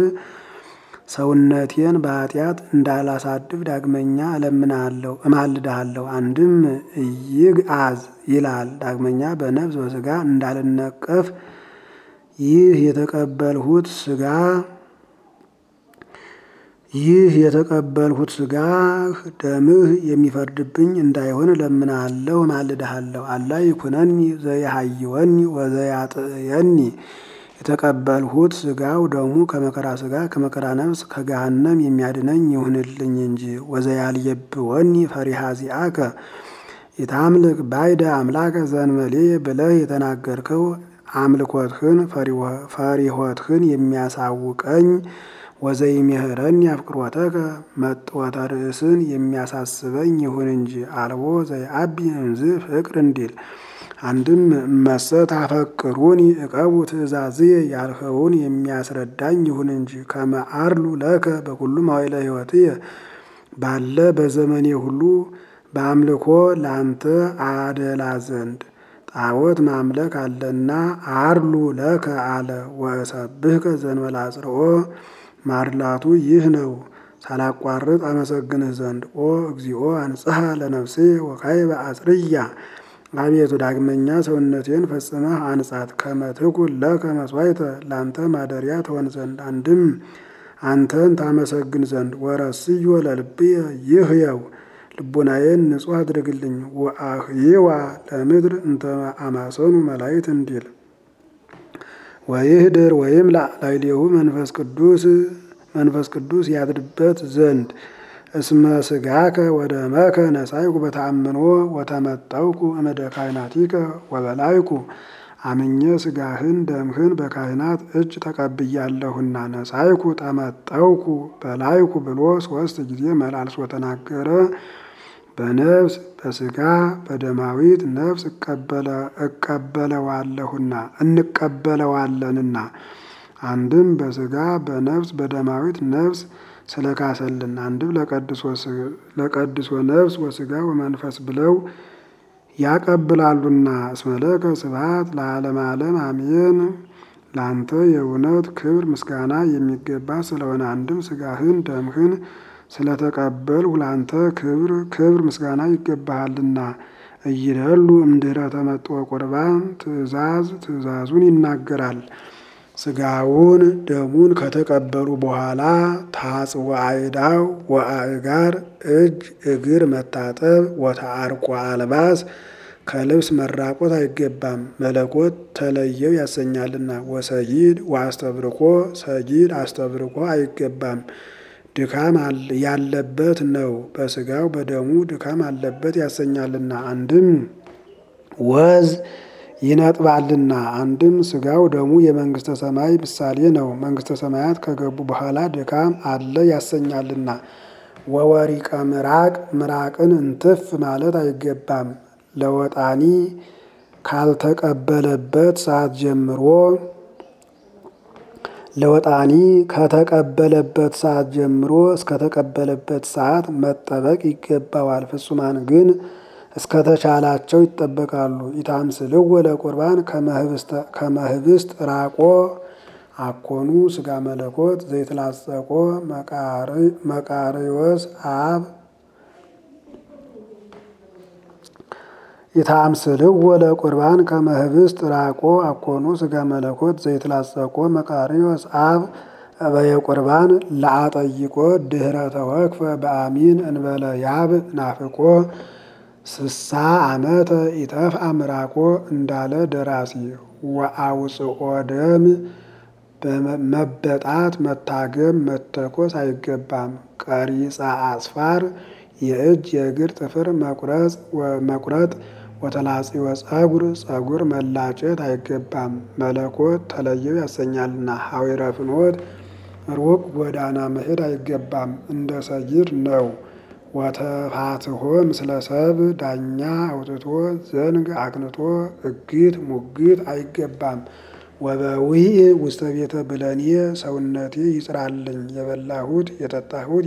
S1: ሰውነቴን በኃጢአት እንዳላሳድፍ ዳግመኛ እለምንሃለሁ እማልድሃለሁ። አንድም ኢይግዓዝ ይላል ዳግመኛ በነፍስ በሥጋ እንዳልነቀፍ ይህ የተቀበልሁት ሥጋ ይህ የተቀበልሁት ሥጋህ ደምህ የሚፈርድብኝ እንዳይሆን እለምንሃለሁ እማልድሃለሁ። አላ ይኩነኒ ዘየሐይወኒ ወዘያጥየኒ የተቀበልሁት ሥጋው ደሙ ከመከራ ሥጋ ከመከራ ነፍስ ከገሃነም የሚያድነኝ ይሁንልኝ እንጂ። ወዘያልየብወኒ ፈሪሃ ዚአከ የታምልክ ባይደ አምላከ ዘእንበሌ ብለህ የተናገርከው አምልኮትህን ፈሪሆትህን የሚያሳውቀኝ ወዘይሜህረኒ አፍቅሮተከ መጥወተ ርእስን የሚያሳስበኝ ይሁን እንጂ። አልቦ ዘይአቢ እምዝ ፍቅር እንዲል አንድም እመሰ ታፈቅሩኒ ዕቀቡ ትእዛዝየ ያልኸውን የሚያስረዳኝ ይሁን እንጂ። ከመ አርሉ ለከ በኩሉ መዋዕለ ሕይወትየ ባለ በዘመኔ ሁሉ በአምልኮ ላንተ አደላ ዘንድ ጣዖት ማምለክ አለና አርሉ ለከ አለ። ወእሰብህከ ዘእንበለ አጽርኦ ማድላቱ ይህ ነው ሳላቋርጥ አመሰግንህ ዘንድ። ኦ እግዚኦ አንጽሐ ለነፍሴ ወካዕበ አጽርያ አቤቱ ዳግመኛ ሰውነቴን ፈጽመህ አንጻት። ከመ ትኩን ለከ መሥዋዕተ ላንተ ማደሪያ ትሆን ዘንድ አንድም አንተን ታመሰግን ዘንድ። ወረስዮ ለልብየ ይህየው ልቡናዬን ንጹሕ አድርግልኝ። ወአህይዋ ለምድር እንተ አማሰኑ መላእክት እንዲል ወይህድር ወይም ላዕሌሁ መንፈስ ቅዱስ መንፈስ ቅዱስ ያድርበት ዘንድ እስመ ሥጋከ ወደመከ ነሳይኩ በተአምኖ ወተመጠውኩ እምደ ካህናቲከ ወበላይኩ አምኜ ሥጋህን ደምህን በካህናት እጅ ተቀብያለሁና ነሳይኩ ተመጠውኩ በላይኩ ብሎ ሦስት ጊዜ መላልሶ ተናገረ። በነፍስ በሥጋ በደማዊት ነፍስ እቀበለዋለሁና እንቀበለዋለንና አንድም በሥጋ በነፍስ በደማዊት ነፍስ ስለካሰልን አንድም ለቀድሶ ነፍስ ወሥጋ ወመንፈስ ብለው ያቀብላሉና። እስመለከ ስብሐት ለዓለመ ዓለም አሜን። ለአንተ የእውነት ክብር ምስጋና የሚገባ ስለሆነ አንድም ሥጋህን ደምህን ስለተቀበልሁ ለአንተ ክብር ክብር ምስጋና ይገባሃልና። እይደሉ እምድኅረ ተመጥኦ ቁርባን ትእዛዝ ትእዛዙን ይናገራል። ስጋውን ደሙን ከተቀበሉ በኋላ ታጽወ አይዳው ወአእጋር እጅ እግር መታጠብ ወተአርቆ አልባስ ከልብስ መራቆት አይገባም፣ መለኮት ተለየው ያሰኛልና። ወሰጊድ ወአስተብርኮ ሰጊድ አስተብርኮ አይገባም፣ ድካም ያለበት ነው። በስጋው በደሙ ድካም አለበት ያሰኛልና። አንድም ወዝ ይነጥባልና፣ አንድም ስጋው ደሙ የመንግስተ ሰማይ ምሳሌ ነው። መንግስተ ሰማያት ከገቡ በኋላ ድካም አለ ያሰኛልና። ወወሪቀ ምራቅ ምራቅን እንትፍ ማለት አይገባም ለወጣኒ ካልተቀበለበት ሰዓት ጀምሮ ለወጣኒ ከተቀበለበት ሰዓት ጀምሮ እስከተቀበለበት ሰዓት መጠበቅ ይገባዋል። ፍጹማን ግን እስከተቻላቸው ይጠበቃሉ። ኢታምስልው ለቁርባን ከመህብስት ራቆ አኮኑ ስጋ መለኮት ዘይትላጸቆ መቃርዮስ አብ ኢታምስልው ለቁርባን ከመህብስት ራቆ አኮኑ ስጋ መለኮት ዘይትላጸቆ መቃርዮስ አብ በየቁርባን ለአጠይቆ ድህረ ተወክፈ በአሚን እንበለ ያብ ናፍቆ ስሳ ዓመተ ኢተፍ አምራቆ እንዳለ ደራሲ ወአውፅኦ ደም መበጣት መታገም መተኮስ አይገባም። ቀሪጻ አስፋር የእጅ የእግር ጥፍር መቁረጥ ወተላጺወ ጸጉር ጸጉር መላጨት አይገባም፣ መለኮት ተለየው ያሰኛልና። ሐዊረ ፍኖት ሩቅ ጎዳና መሄድ አይገባም፣ እንደ ሰይድ ነው። ወተፋትሆ ምስለ ሰብ ዳኛ አውጥቶ ዘንግ አቅንቶ እግት ሙግት አይገባም። ወበዊዕ ውስተ ቤተ ብለኔ ሰውነቴ ይጽራልኝ የበላሁት የጠጣሁት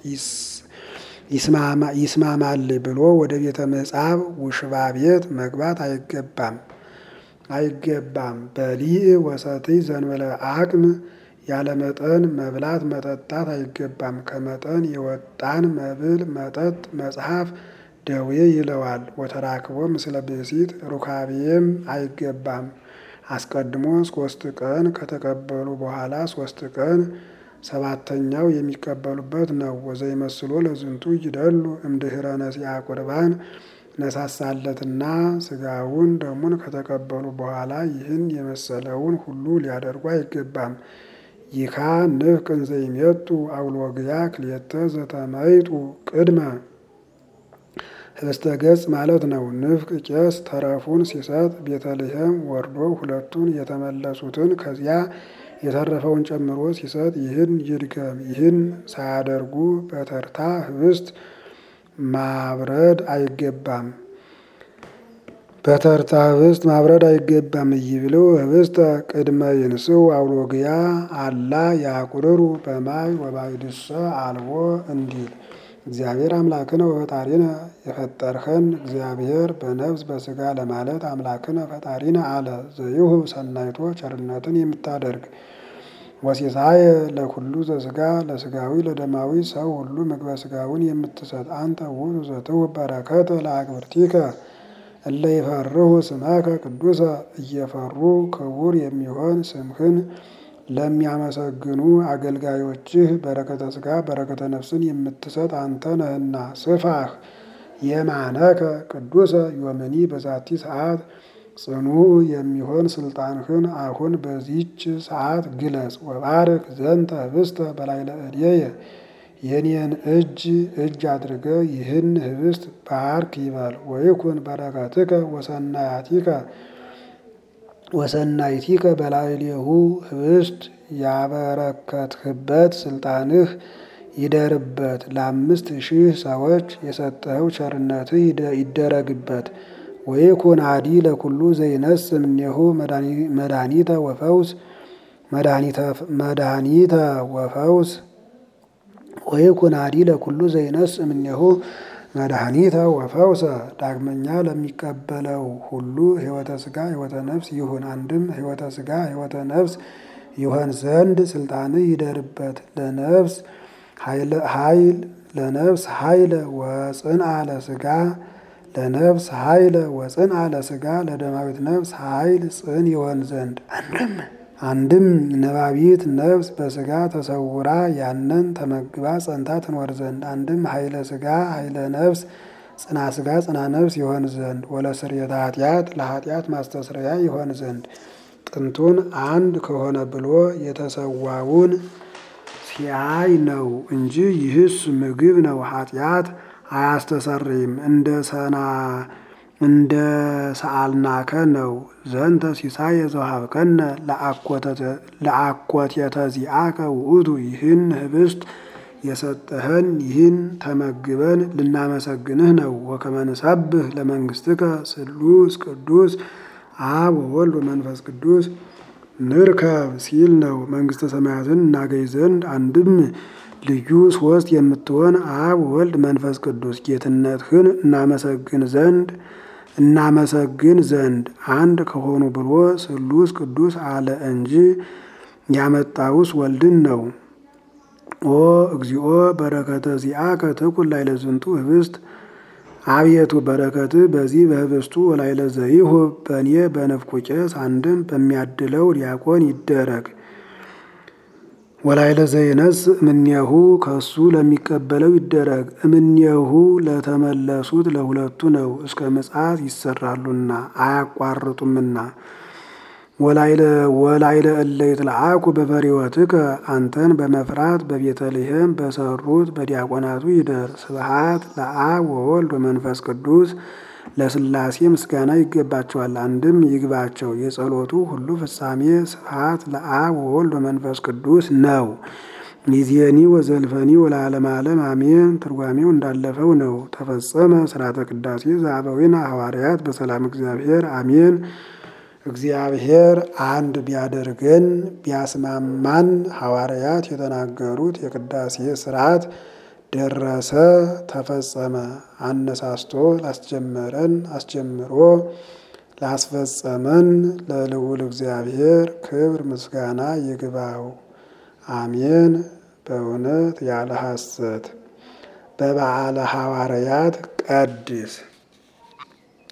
S1: ይስማማል ብሎ ወደ ቤተ ምጻብ ውሽባ ቤት መግባት አይገባም አይገባም። በሊዕ ወሰትይ ዘንበለ አቅም ያለ መጠን መብላት መጠጣት አይገባም። ከመጠን የወጣን መብል መጠጥ መጽሐፍ ደዌ ይለዋል። ወተራክቦ ምስለ ብእሲት ሩካቤም አይገባም። አስቀድሞ ሶስት ቀን ከተቀበሉ በኋላ ሶስት ቀን ሰባተኛው የሚቀበሉበት ነው። ወዘይመስሎ ለዝንቱ ይደሉ እምድኅረ ነሲአ ቁርባን ነሳሳለትና ስጋውን ደሙን ከተቀበሉ በኋላ ይህን የመሰለውን ሁሉ ሊያደርጉ አይገባም። ይካ ንፍቅ እንዘ ይሜጡ አውሎግያ ክልኤተ ዘተመይጡ ቅድመ ህብስተ ገጽ ማለት ነው። ንፍቅ ቄስ ተረፉን ሲሰጥ ቤተልሔም ወርዶ ሁለቱን የተመለሱትን ከዚያ የተረፈውን ጨምሮ ሲሰጥ ይህን ይድገም። ይህን ሳያደርጉ በተርታ ህብስት ማብረድ አይገባም። በተርታ ህብስት ማብረድ አይገባም። እይብለው ህብስተ ቅድመ ይንስው አውሎግያ አላ ያቁርሩ በማይ ወባይድሰ አልቦ እንዲል እግዚአብሔር አምላክነ ወፈጣሪነ የፈጠርኸን እግዚአብሔር በነፍስ በስጋ ለማለት አምላክነ ፈጣሪነ አለ። ዘይሁብ ሰናይቶ ቸርነትን የምታደርግ ወሲሳየ ለኩሉ ዘስጋ ለስጋዊ ለደማዊ ሰው ሁሉ ምግበ ስጋውን የምትሰጥ አንተ ውእቱ ዘትሁብ በረከተ ለአግብርቲከ እለ ይፈርሁ ስመከ ቅዱሰ እየፈሩ ክቡር የሚሆን ስምህን ለሚያመሰግኑ አገልጋዮችህ በረከተ ስጋ በረከተ ነፍስን የምትሰጥ አንተ ነህና። ስፋህ የማነከ ቅዱሰ ዮምኒ በዛቲ ሰዓት ጽኑ የሚሆን ስልጣንህን አሁን በዚች ሰዓት ግለጽ። ወባርክ ዘንተ ህብስተ በላዕለ እዴየ የኔን እጅ እጅ አድርገ ይህን ህብስት ባርክ ይበል። ወይኩን በረከትከ ወሰናያቲከ ወሰናይቲከ በላዕሌሁ ህብስት ያበረከትህበት ስልጣንህ ይደርበት። ለአምስት ሺህ ሰዎች የሰጠኸው ቸርነትህ ይደረግበት። ወይኩን አዲ ለኩሉ ዘይነስ እምኔሁ መድኃኒተ ወፈውስ መድኃኒተ ወፈውስ ወይኩን አዲ ለኩሉ ዘይነስ እምኔሁ መድኃኒተ ወፈውሰ ዳግመኛ ለሚቀበለው ሁሉ ህይወተ ስጋ ህይወተ ነፍስ ይሁን። አንድም ህይወተ ስጋ ህይወተ ነፍስ ይሆን ዘንድ ስልጣንህ ይደርበት። ለነፍስ ኃይል ለነፍስ ኃይለ ወጽንአ ለስጋ ለነፍስ ኃይለ ወጽንአ ለስጋ ለደማዊት ነፍስ ኃይል ጽን ይሆን ዘንድ አንድም አንድም ነባቢት ነፍስ በስጋ ተሰውራ ያንን ተመግባ ጸንታ ትኖር ዘንድ አንድም ኃይለ ስጋ ኃይለ ነፍስ ጽና ስጋ ጽና ነፍስ ይሆን ዘንድ ወለስርየተ ኃጢአት ለኃጢአት ማስተስረያ ይሆን ዘንድ ጥንቱን አንድ ከሆነ ብሎ የተሰዋውን ሲያይ ነው እንጂ ይህስ ምግብ ነው፣ ኃጢአት አያስተሰርይም እንደ ሰና እንደ ሰአልናከ ነው። ዘንተ ሲሳይ የዘውሃብከነ ለአኮቴተ ዚአከ ውእቱ ይህን ህብስት የሰጠህን ይህን ተመግበን ልናመሰግንህ ነው። ወከመ ንሰብህ ለመንግሥትከ ስሉስ ቅዱስ አብ ወወልድ ወመንፈስ ቅዱስ ንርከብ ሲል ነው። መንግሥተ ሰማያትን እናገኝ ዘንድ አንድም ልዩ ሶስት የምትሆን አብ ወልድ መንፈስ ቅዱስ ጌትነትህን እናመሰግን ዘንድ እናመሰግን ዘንድ አንድ ከሆኑ ብሎ ስሉስ ቅዱስ አለ እንጂ ያመጣውስ ወልድን ነው። ኦ እግዚኦ በረከተ ዚአከ ትኩን ላዕለ ዝንቱ ህብስት አብየቱ በረከት በዚህ በህብስቱ ወላዕለ ዘይሁብ በእኔ በንፍቁ ቄስ አንድም በሚያድለው ዲያቆን ይደረግ። ወላዕለ ዘይነስ እምኔሁ ከሱ ለሚቀበለው ይደረግ። እምኔሁ ለተመለሱት ለሁለቱ ነው፣ እስከ ምጽአት ይሰራሉና አያቋርጡምና። ወላዕለ እለ ይትለአኩ በፈሪወትከ አንተን በመፍራት በቤተልሔም በሰሩት በዲያቆናቱ ይደር። ስብሐት ለአብ ወወልድ ወመንፈስ ቅዱስ ለሥላሴ ምስጋና ይገባቸዋል፣ አንድም ይግባቸው። የጸሎቱ ሁሉ ፍጻሜ ስብሐት ለአብ ወወልድ ወመንፈስ ቅዱስ ነው። ይዜኒ ወዘልፈኒ ወለዓለመ ዓለም አሜን። ትርጓሜው እንዳለፈው ነው። ተፈጸመ ስርዓተ ቅዳሴ ዘአበዊነ ሐዋርያት በሰላም እግዚአብሔር አሜን። እግዚአብሔር አንድ ቢያደርገን ቢያስማማን ሐዋርያት የተናገሩት የቅዳሴ ስርዓት ደረሰ፣ ተፈጸመ። አነሳስቶ ላስጀመረን አስጀምሮ ላስፈጸመን ለልዑል እግዚአብሔር ክብር ምስጋና ይግባው። አሜን። በእውነት ያለ ሐሰት በበዓለ ሐዋርያት ቀድስ